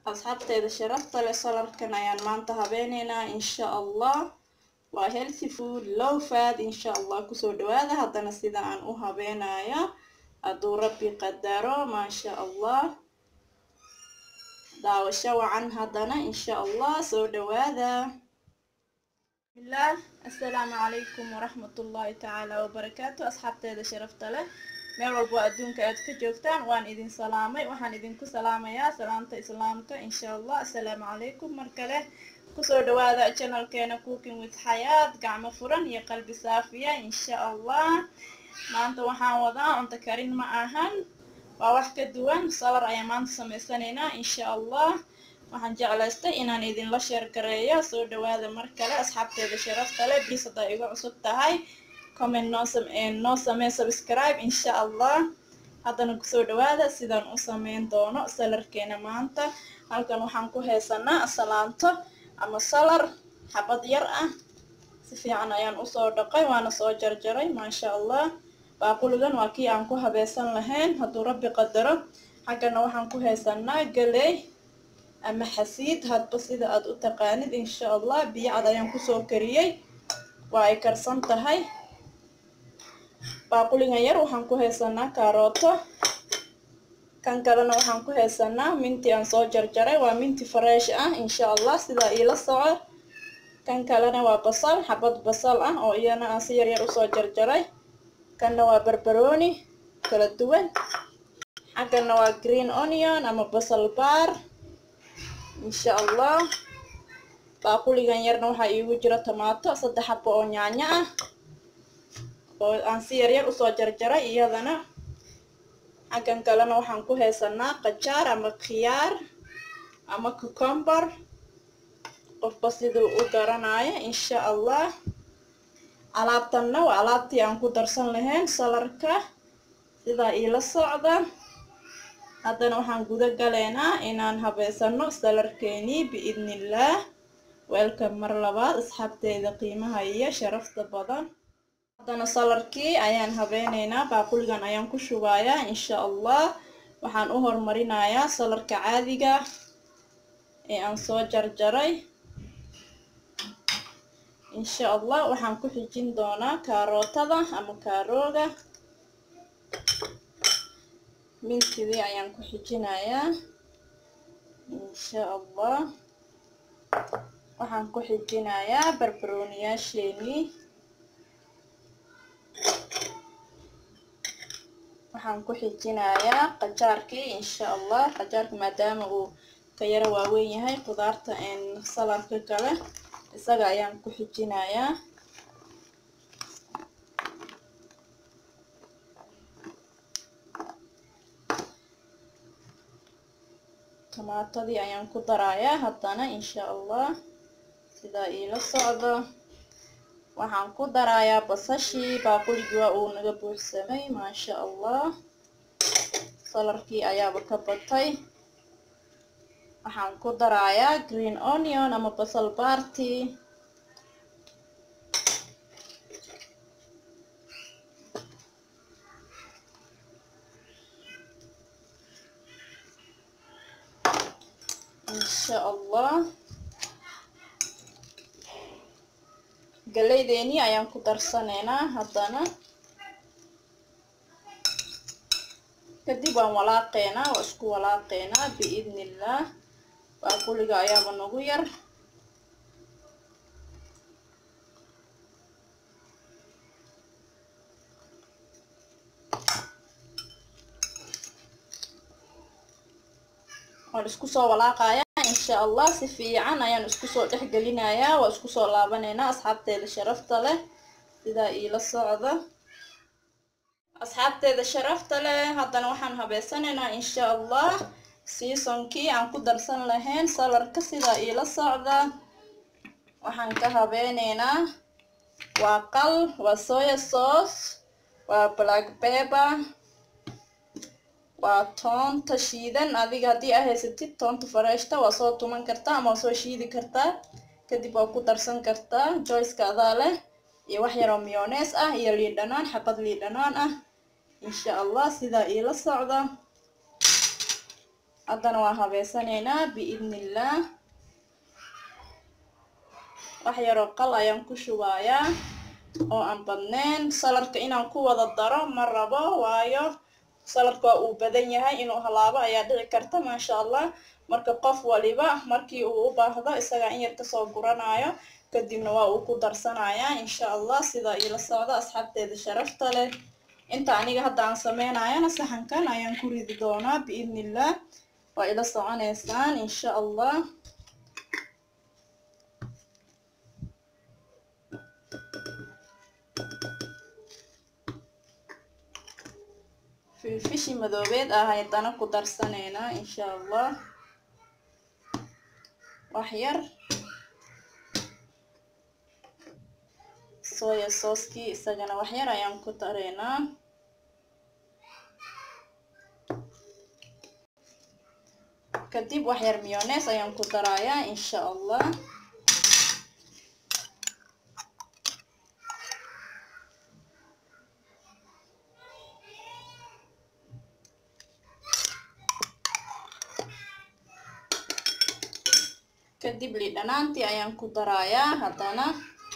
asxaabteeda sharafta leh salarkan ayaan maanta habeenaynaa insha allah waa healthy food low fat insha allah kusoo dhawaada haddana sida aan u habeenaya hadduu rabbi qadaro maasha allah daawasho wacan haddana insha allah soo dhawaada bismillaah assalaamu calaykum waraxmatullaahi tacaala wabarakaatu asxaabteeda sharafta leh meel walbo adduunka aad ka joogtaan waan idin salaamay waxaan idinku salaamayaa salaamta islaamka insha allah assalaamu calaykum mar kale kusoo dhawaada janalkeena cooking with xayaad gacmo furan iyo qalbi saafiya insha allah maanta waxaan wadaa cunto karin ma ahan waa wax ka duwan salar ayaan maanta samaysanaynaa insha allah waxaan jeclaystay inaan idinla sheergareeyo soo dhawaada mar kale asxaabteeda sharafta leh bis haddaa iga cusub tahay comment noo noo samee subscribe insha allah haddana kusoo dhawaada sidaan u sameyn doono salarkeena maanta halkan waxaan ku haysanaa salaanto ama salar xabad yar ah si fiican ayaan usoo dhaqay waana soo jarjaray maasha allah baaquligan waa kii aan ku habeesan lahayn hadduu rabbi qadaro xaggana waxaan ku haysanaa galey ama xasiid hadba sida aad u taqaanid insha allah biyo cad ayaan kusoo kariyey waa ay karsan tahay baaquligan yar waxaan ku haysanaa kaarooto kan kalena waxaan ku haysanaa minti aan soo jarjaray waa minti fresh ah insha allah sidaa iila soco kan kalena waa basal xabad basal ah oo iyana aan si yaryar usoo jarjaray kanna waa barbarooni kala duwan xaggana waa green onion ama basal baar insha allah baaquligan yarna waxaa iigu jira tomaato saddex xabo oo yaanyo ah oo aan si yaryar usoo jarjaray iyadana xaggan kalena waxaan ku haysanaa qajaar ama khiyaar ama cucumber qofba siduu u garanayo insha allah alaabtanna waa alaabtii aan ku darsan lahayn salarka sidaa iila socda haddana waxaan guda galeynaa inaan habeysano salarkeenii biidnillaah weelkan mar labaad asxaabteeda qiimaha iyo sharafta badan haddana salarkii ayaan habeyneynaa baaquligan ayaan ku shubayaa insha allah waxaan u hormarinayaa salarka caadiga ee aan soo jarjaray insha allah waxaan ku xijin doonaa kaarootada ama kaarooga mintidii ayaan ku xijinayaa insha allah waxaan ku xijinayaa barbarooniyaasheenii waxaan ku xijinayaa qajaarkii insha allah qajaarka maadaama uu ka yaro waaweyn yahay qudaarta salarka kale isaga ayaan ku xijinayaa tomaatadii ayaan ku darayaa haddana insha allah sidaa iila socdo waxaan ku darayaa basashii baaquligii waa uu naga buuxsamay maasha allah salarkii ayaaba ka batay waxaan ku darayaa green onion ama basal baarti insha allah galeydeenii ayaan ku darsanaynaa haddana kadib waan walaaqeynaa waa isku walaaqeynaa biidni illaah baaquliga ayaaba nagu yar waan isku soo walaaqayaa insha allah si fiican ayaan isku soo dhex gelinayaa waa isku soo laabanaynaa asxaabteeda sharafta leh sidaa iila socda asxaabteeda sharafta leh haddana waxaan habeysanaynaa insha allah seasonkii aan ku darsan lahayn salarka sidaa iila socda waxaan ka habeyneynaa waa qal waa soya sauce waa black pepper waa toonta shiidan adiga haddii aa haysatid toonta fareeshta waa soo tuman kartaa ama waa soo shiidi kartaa kadib waa ku darsan kartaa joyceka adaa leh iyo wax yaroo miyonees ah iyo liidhanaan xabad liidhanaan ah insha allah sidaa iila socda haddana waa habeysanaynaa biidni illaah wax yaroo qal ayaan ku shubayaa oo aan badneyn saladka inaan ku wada daro ma rabo waayo saladka waa uu badan yahay inuu halaabo ayaa dhici karta maasha allah marka qof waliba markii uu u baahdo isagaa in yar kasoo guranayo kadibna waa uu ku darsanayaa insha allah sidaa iila socda asxaabteeda sharafta leh inta aniga hadda aan sameynayana saxankan ayaan ku ridi doonaa biidni illaah waa ila soconeysaan insha allah filfishi madoobeed ah haydana ku darsanaynaa insha allah wax yar soya sooskii isagana wax yar ayaan ku daraynaa kadib wax yar miyonees ayaan ku darayaa insha allah kadib lidhanaantii ayaan ku darayaa haddana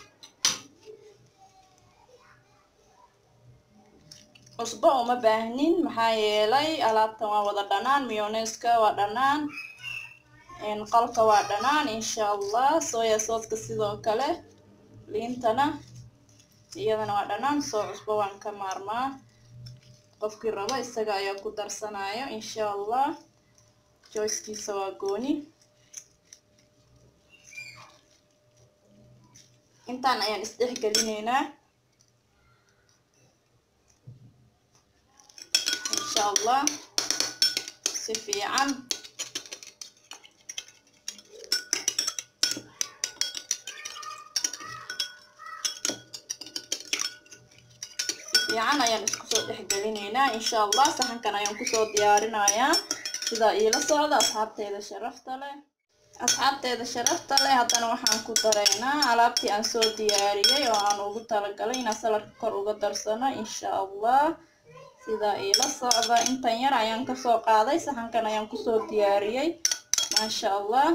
cusbo uma baahnin maxaa yeelay alaabtan waa wada dhanaan miyoneska waa dhanaan qalka waa dhanaan insha allah soya sooska sidoo kale liintana iyadana waa dhanaan soo cusbo waan ka maarmaa qofkii rabo isaga ayaa ku darsanayo insha allah joyskiisa waa gooni intaan ayaan isdhex gelineynaa insha allah si fiican fiican ayaan isku soo dhex gelineynaa insha allah saxankan ayaan kusoo diyaarinayaa sidaa iila socda asxaabteeda sharafta leh asxaabteeda sharafta leh haddana waxaan ku daraynaa alaabtii aan soo diyaariyey oo aan ugu talagalay inaan saladka kor uga darsano insha allah sidaa iila socda intan yar ayaan kasoo qaaday saxankan ayaan kusoo diyaariyey maasha allah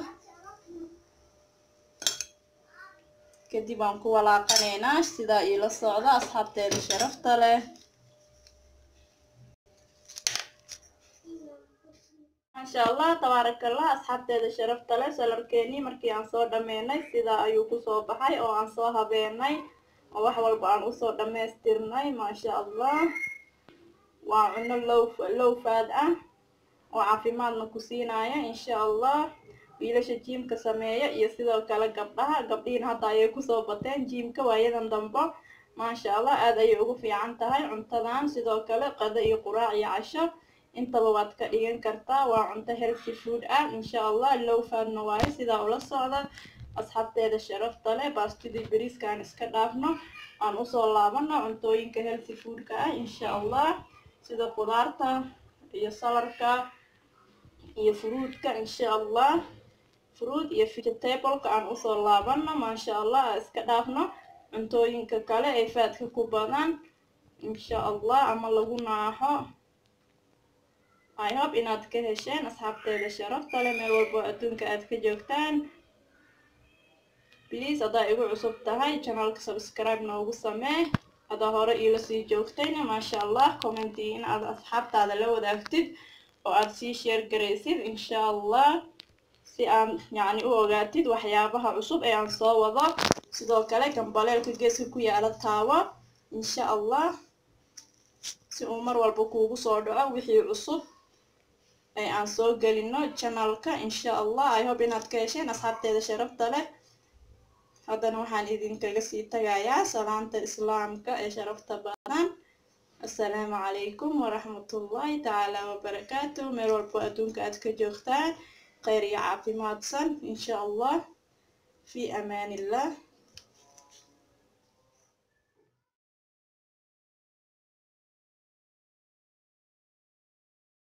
kadib aan ku walaaqanaynaa sidaa iila socda asxaabteeda sharafta leh maasha allah tabaarakallah asxaabteeda sharafta leh salarkeenii markii aan soo dhameynay sidaa ayuu kusoo baxay oo aan soo habeenay oo wax walba aan usoo dhammaystirnay maasha allah waa cuno low low faad ah oo caafimaadna ku siinaya insha allah wiilasha jiimka sameeya iyo sidoo kale gabdhaha gabdhihiin hadda ayay kusoo bateen jiimka waayadan dambo maasha allah aada ayay ugu fiican tahay cuntadan sidoo kale qado iyo quraac iyo casho intaba waad ka dhigan kartaa waa cunto healthy food ah insha allah low faadna waayo sidaa ula socda asxaabteeda sharafta leh baastidii beriiska aan iska dhaafno aan usoo laabano cuntooyinka healthy foodka ah insha allah sida khudaarta iyo salarka iyo fruudka insha allah fruud iyo vegetableka aan usoo laabano maasha allah aan iska dhaafno cuntooyinka kale ee faadka ku badan insha allah ama lagu naaxo i hope inaad ka hesheen asxaabteeda sharafta leh meel walbo adduunka aad ka joogtaan please haddaa igu cusub tahay janalka subscribe noogu samee hadaa hore iila sii joogtayna maasha allah commentii in aad asxaabtaada la wadaagtid oo aad sii sheer garaysid insha allah si aan yacni u ogaatid waxyaabaha cusub ee aan soo wado sidoo kale gambaleelka geeska ku yaala taawo insha allah si uu mar walba kuugu soo dhaco wixii cusub ee aan soo gelino janalka insha allah i hope inaad ka hesheen asxaabteeda sharafta leh haddana waxaan idinkaga sii tagayaa salaanta islaamka ee sharafta badan assalaamu calaykum waraxmatullaahi tacaala wabarakaatu meel walbo adduunka aad ka joogtaan kheyr iyo caafimaadsan insha allah fi amaan illah